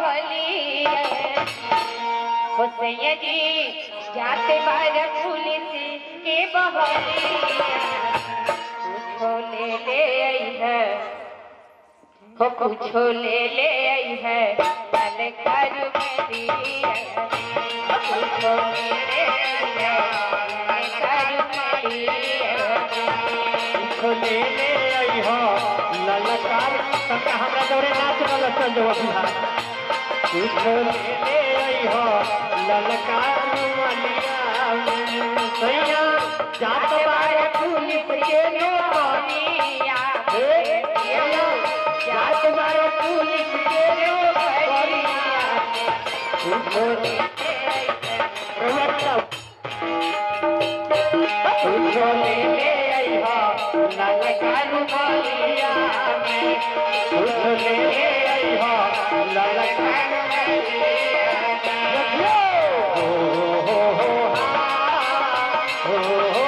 बहली हुसैया जी जाते बार पुलिस के बहली कुछो ले ले आई है हो कुछो ले ले आई है कल कर मेरी कुछो ले ले आई है कल कर मेरी कुछो ले ले आई हो ललकार तका हमरा दौरे नाच वाला चल जाओ बिहार कुछो ले ले आई हो ललकार मलिया सैया जात बारे पुलिस के नौकरी हे सैया जात बारे पुलिस के नौकरी कुछो ले प्रवक्ता कुछो ले ले आई हो ललकार मलिया कुछो ले ले आई हो ललकार मलिया हो हो हो हा हो हो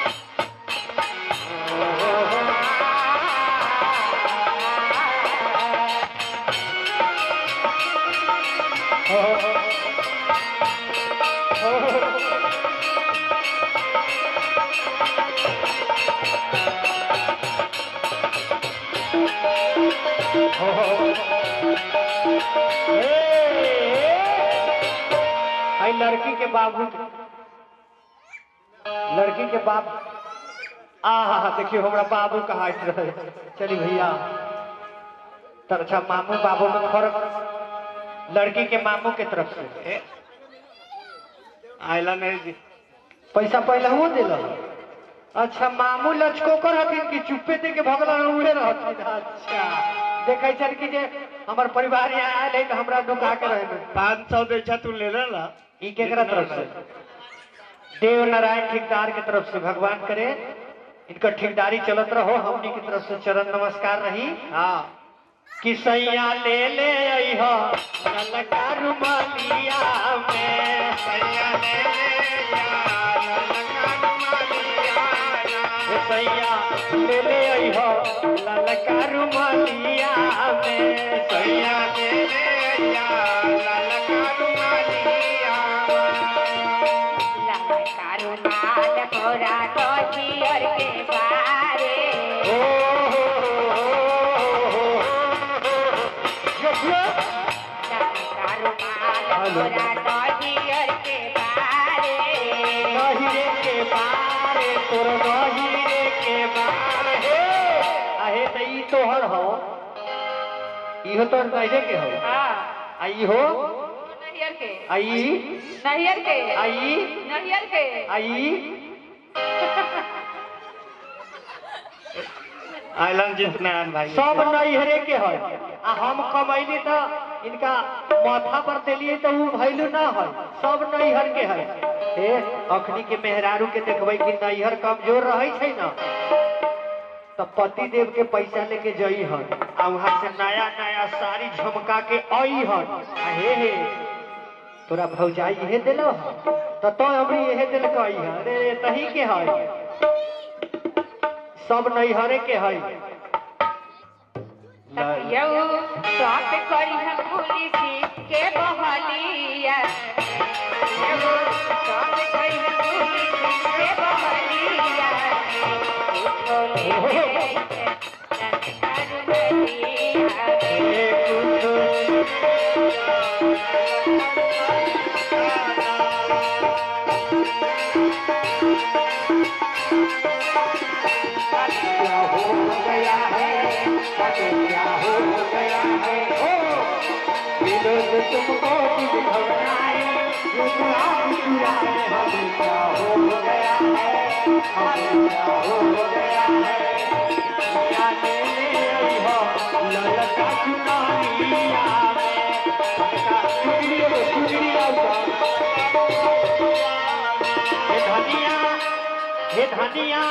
आई लड़की के बाबू लड़की के बाप आ हा हा देखियो हमरा बाबू कहा रहे चली भैया तर अच्छा मामू बाबू में फर्क लड़की के मामू के तरफ से आयला नहीं जी पैसा पहले हुआ दिल अच्छा मामू लचको कर हथिन कि चुप्पे दे के भगला उड़े रहथिन अच्छा देखे छन कि जे हमर परिवार यहाँ आयल है तो हमरा ढुका के रहे पाँच सौ बेचा तू ले ला ई केकरा तरफ से देव नारायण ठेकेदार के तरफ से भगवान करे इनका ठेकेदारी चलत रहो हमनी की तरफ से चरण नमस्कार रही हाँ कि सैया ले ले आई हो ललका रुमालिया में सैया ले ले यार ललका रुमालिया हे सैया ले ले आई हो ललका रुमालिया में सैया ले ले यार ललका रुमालिया कारुनाल मोरा कोचियर के बारे ओ हो हो हो हो हो कारुनाल मोरा कोचियर के बारे नहिरे के बारे तोर नहिरे के बारे हे आहे त ई तोहर हो इहो तो नहिरे के हो हाँ आ ई हो नहियर के आ ई नहियर के आ ई नहियर के आ ई आयलन जीत नारायण भाई सब नहिरे के है आ हम कमैली त इनका माथा पर देलिए त उ भैलू ना है सब नैहर के है हे अखनी के मेहरारू के देखबै कि नैहर कमजोर रहै छै ना तो पति देव के पैसा लेके जई हन आ वहां से नया नया साड़ी झमका के आई हन आ हे हे तोरा भौजाई इहे देलो हन तो तो हमरी इहे दिल कही है अरे तही के है सब नैहरे के है यऊ स्वात करी हम पुलिस के बहलिया यऊ स्वात करी हम पुलिस के बहलिया कुछो ले ले संस्कार बलिया हे कुछ क्या हो गया है क्या हो गया है ओ विनोद तुमको कुछ घबराए ये गुलाब चुराए हमें क्या हो गया है हमें क्या हो गया है क्या ले ले आई हो ललका चुकानिया में का चुगली रे चुगली हे धनिया हे धनिया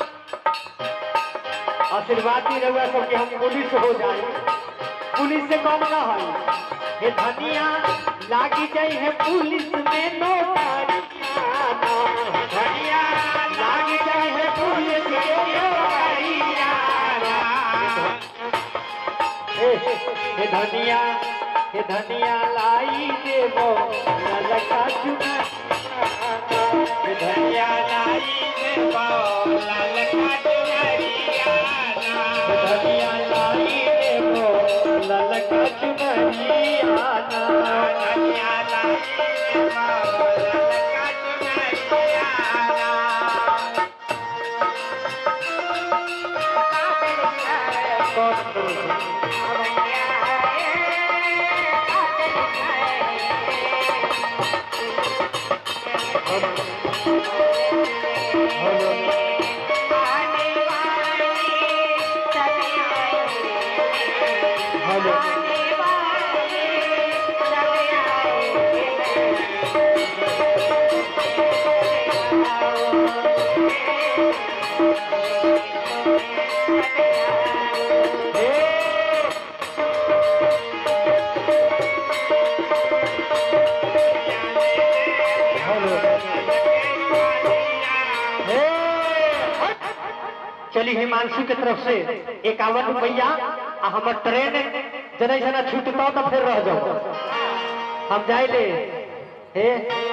आशीर्वाद दी रहुआ सब कि हम पुलिस हो जाए पुलिस से कम ना है ये धनिया लागी जाई है पुलिस में नौकरिया धनिया लागी जाई है पुलिस में नौकरिया हे हे धनिया हे धनिया लाई देबो ललका चुना हे धनिया लाई देबो ललका चुनरिया हे धनिया लाई देबो ललका चुनरिया धनिया लाई देबो ललका चुनरिया कौन करो हेलो चली हिमांशु के तरफ से इक्यावन रुपया आ हमर ट्रेन जने जना छूटता तो फिर रह जाओ हम जाए ले हे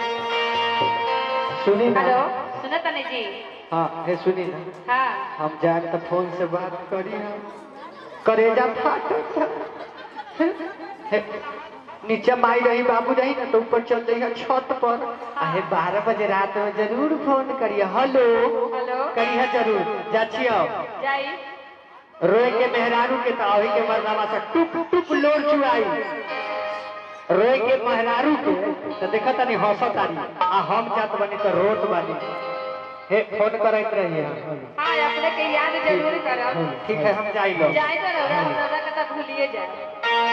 सुनी ना हेलो सुनो तने जी हाँ हे सुनी ना हाँ हम जाए तो फोन से बात करी हम करेजा फाटत हे, नीचे माई रही बाबू रही ना तो ऊपर चल जाइए छत पर आहे बारह बजे रात में जरूर फोन करिए हेलो हेलो करिए जरूर जा छियो जाई रोए के मेहरारू के तो अही के मरदावा से टुप टुप लोर चुआई रोए के मेहरारू के तो देखा तनी हंसत आनी आ हम जात बनी तो रोत बानी हे फोन करैत रहिए हाँ अपने के याद जरूर करब ठीक है हम जाई लो जाए तो रौरा रौरा के तो भूलिए जाए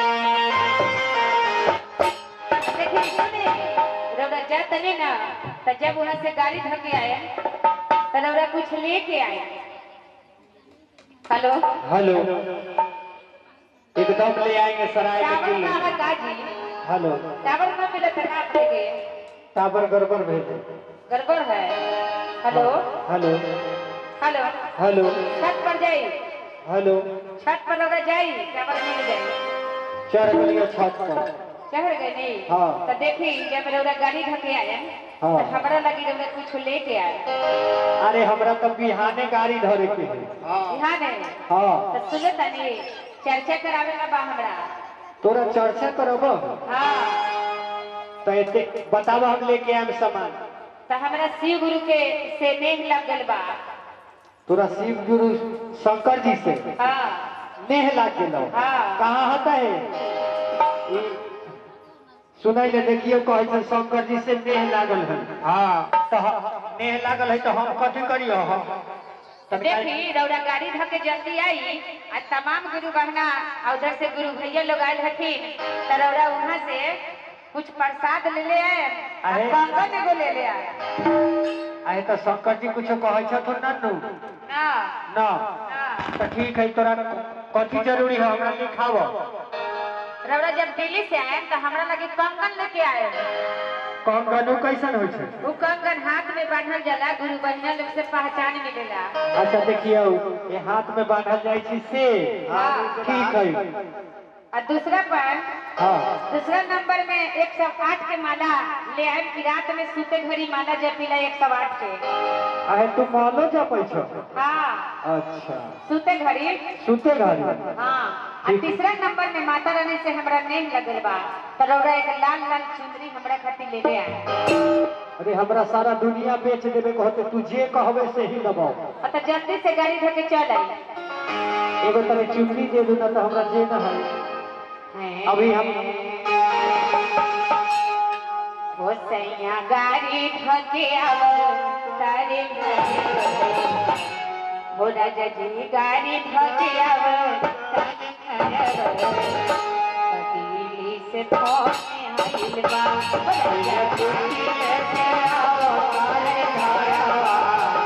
देखिए सुने रौरा जा तने ना तो जब वहाँ से गाड़ी धर के आए तो रौरा कुछ लेके आए हेलो हेलो एकदम ले आएंगे सराय में टावर किलो कहाँ काजी हेलो टावर में मिला था ना अपने के टावर गड़बड़ भेज गड़बड़ है हेलो हेलो हेलो हेलो छत पर जाई हेलो छत पर रौरा जाई टावर मिल जाई चढ़ गलियो छत पर चढ़ गए नहीं हाँ। तो देखी जब रौरा गाड़ी धके आए हाँ। तो हमरा लगी रौरा कुछ लेके आए अरे हमरा तो बिहाने गाड़ी धरे के है यहाँ नहीं हाँ तो सुनो तनी चर्चा करावे ला बा हमरा तोरा चर्चा करब हाँ तो एते बताब हम लेके आएम सामान तो हमरा शिव गुरु के से नेह लग गल बा तोरा शिव गुरु शंकर जी से हाँ नेह लाग गेलो हाँ। कहाँ होता है ई सुनाई ले देखियो कहै छै शंकर जी से नेह लागल है हाँ तो ह- नेह लागल है तो हम कथी करियो हम तनिका- देखी रौरा गाड़ी धके जल्दी आई आ तमाम गुरु बहना और उधर से गुरु भैया लोग आयल हथिन तो रौरा वहाँ से कुछ प्रसाद ले ले आए आ अरे। कंगन एगो ले ले आए आए तो शंकर जी कुछ कहै छथुन नन्नू ना ना ना तो ठीक है तोरा कथी जरूरी है हमरा लिखाव रौरा जब दिल्ली से आए तो हमरा लगे कंगन लेके आए कौन कनु कैसन होइ छै वो कंगन हाथ में बांधल जाला गुरु बहिना लोग से पहचान मिलेला अच्छा देखियो ये हाथ में बांधल जाइ छी से हाँ। ठीक है और दूसरा पर हाँ दूसरा नंबर में एक सौ आठ के माला ले आए कि रात में सूते घड़ी माला जपिला एक सौ आठ के आहे तू मालो जपै छ हाँ अच्छा सूते घड़ी सुते घड़ी हाँ और तीसरा नंबर में माता रानी से हमरा नेम लगल बा तो रौरा एक लाल लाल चुंदरी हमरा खातिर ले ले आए अरे हमरा सारा दुनिया बेच देबे कहते तू जे कहबे से ही दबाओ और तो जल्दी से गाड़ी धके चल आई एगो तने चुन्नी दे दू ना तो हमरा जे ना है अभी हम वो सैया गाड़ी धके आवो तारे हो राजा जी गाड़ी धके आवो दिल्ली से फोन आइल बा राजा जी लेके आवो तारे घरवा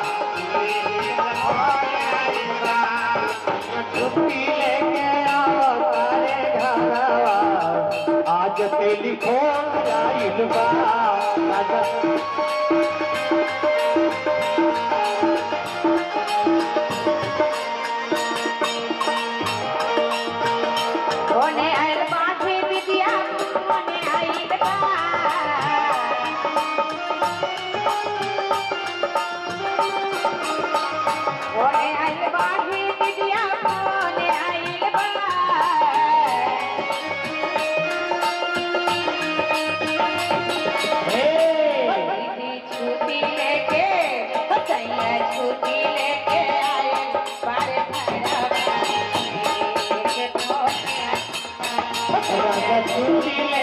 छुट्टी लेके आओ तारे घरवा आज टेलीफोन आइल बा राजा ओने आइल बांधे बिटिया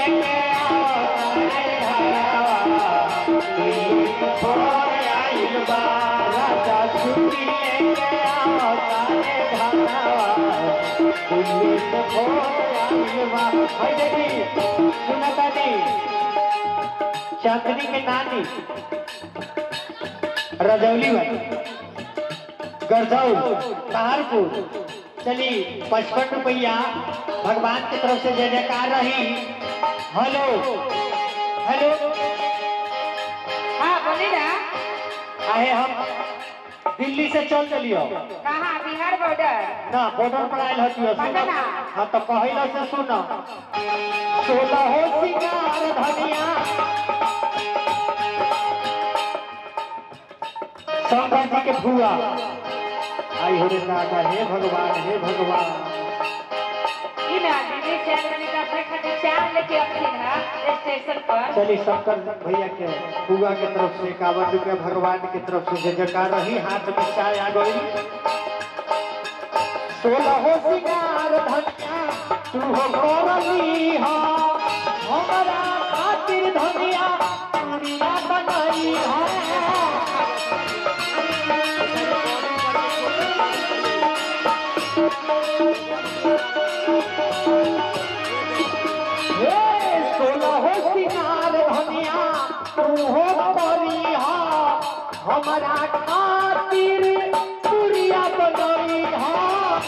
लेके आओ तारे घरवा दिल्ली से फोन आइल बा राजा छुट्टी लेके आओ तारे घरवा दिल्ली से फोन आइल बा भाई देखी सुनता दी चांदनी के नानी रजौली वाली गरजौल सहारपुर चली पचपन रुपया भगवान की तरफ से जय जयकार रही हेलो हेलो हाँ बोली ना आहे हम दिल्ली से चल चलियो कहाँ बिहार बॉर्डर ना बॉर्डर पर आयल हतियो सुनो पटना। हाँ तो पहिला से सुनो सोलह हो सिंगार धनिया शंकर जी के फुआ आई हो रे दादा हे भगवान हे भगवान इन आदमी से आदमी का अपने खातिर चार लेके अपनी ना स्टेशन पर चलिए शंकर भैया के फुआ के तरफ से इक्यावन रुपया भगवान की तरफ से जय जयकार रही हाथ में चाय आ गई सोलह हो सिंगार धनिया तू हो करली हा हमारा खातिर धनिया दुनिया बनाई हा हे सोलह हो सिंगार धनिया तू हो करी हा हमारा खातिर दुनिया बनाई हा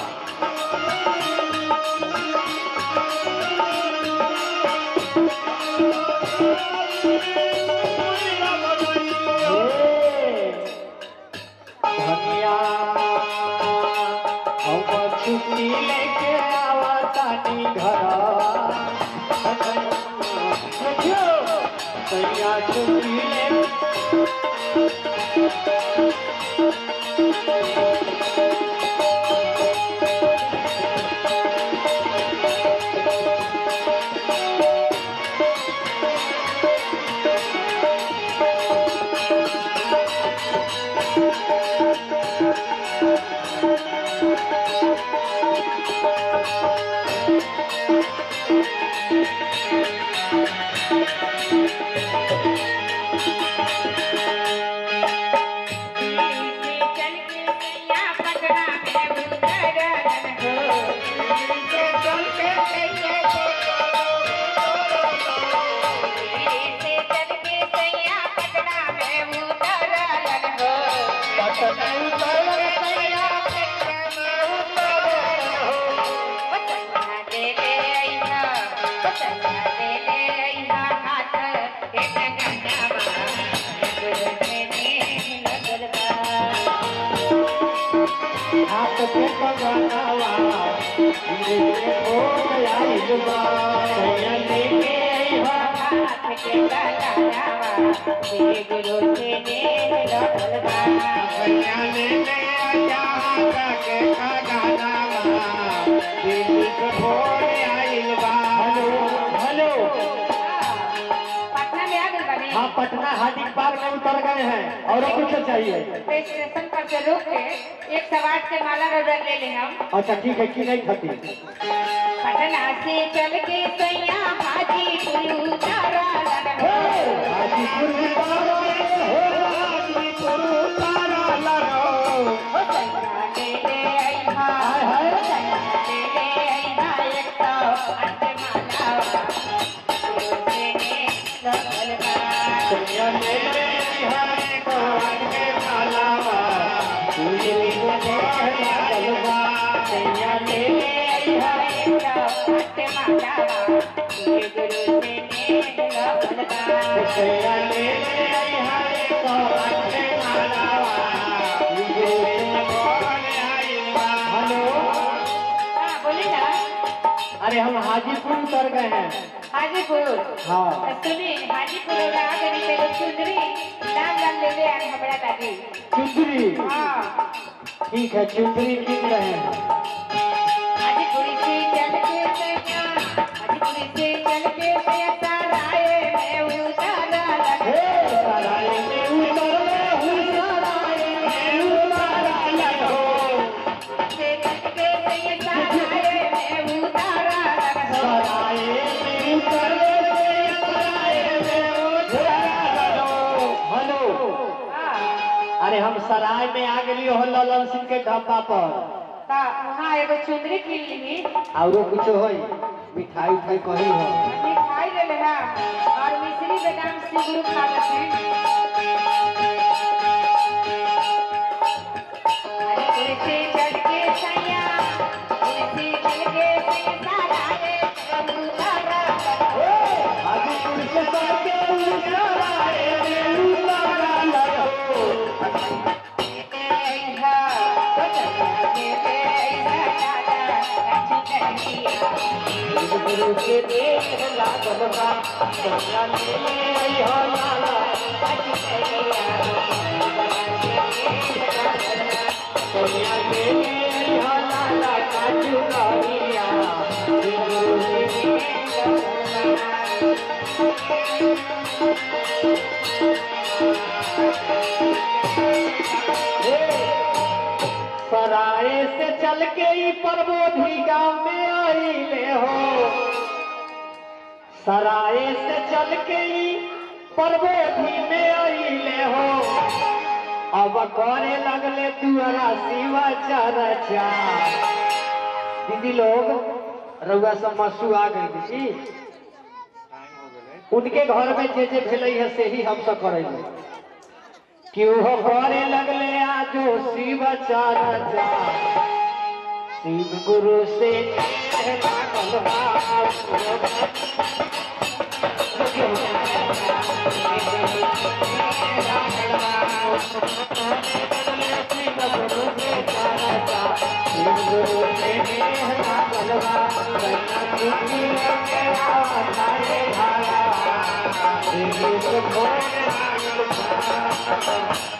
धनिया हम छुट्टी लेके आवतानी घर देखियो तैया छुट्टी ले दिल्ली से चल के सैया पटना में उतरन हो दिल्ली से चल के सैया पटना में उतरन हो पटना ले ले अइहा पटना ले ले अइहा हाथ एक गंगावा गुरु ने लगल बा हाथ पे पगड़ावा धीरे धीरे हो आइल बा तैया लेके आइबा हाथ के लगावा श्री गुरु के नेह लगल बा भैया ले ले आया के खगानावा दिल्ली से फोन आइल बा हेलो हेलो पटना में आ गए बने हाँ पटना हाजी पार्क में उतर गए हैं और कुछ चाहिए स्टेशन पर से रुक के एक सवार से माला रबर ले ले हम अच्छा ठीक है कि नहीं खती पटना से चल के सैया हाजीपुर उतारा हे, हाजीपुर उतारो, हे, हाजीपुर उतारो, लरो। ले ले अइहा हाय, हाय। ले ले अइहा एक सौ आठ माला गुरु के नेह लगल बा सैया ले ले है भगवान के मालावा, दिल्ली से फोन आइल बा। सैया ले ले है सैया ले ले है तो आटे मालावा, दिल्ली से फोन आइल बा। हेलो अरे हम हाजीपुर उतर गए हैं हाजीपुर हाँ सुनी हाजीपुर में आ गई तेरे चुंदरी नाम नाम ले ले आए हमारा दादी चुंदरी हाँ ठीक है चुंदरी किन रहे हैं हाजीपुरी से चल के सैया हाजीपुरी से चल के सैया सराय में उतारा हे लगा सराय में उतरले हूँ सराय में उतरले हो से चल के सैया सराय में उतारा लगा सराय में उतरले हम सराय में आ गेली हो ललन सिंह के ढाबा पर ता वहाँ एगो चुंदरी किन ली औरो कुछो होई मिठाई उठाई कही हो मिठाई ले लेना और मिश्री बादाम सिगुरु खा लेते अरे तुलसी चढ़ के सैया तुलसी चढ़ के सैया सारा रे प्रभु सारा आगे तुझसे सबके उजाला रे रेलू लगा लगा गुरु के देख लागल बा सोना ले आई हो लाला सोनिया ले आई हो लाला काजू करिया गुरु के सराय से चल के ही परबोधी गांव में आईले हो सराय से चल के ही परबोधी में आईले हो अब करे लगले तुअरा शिवा चरचा दीदी लोग रउआ सब मसू आ गई जी उनके घर में जे जे भेलै है से ही हम सब करेंगे कि वो करे लगले आजो शिव चरचा शिव गुरु से लागल बा Thank you.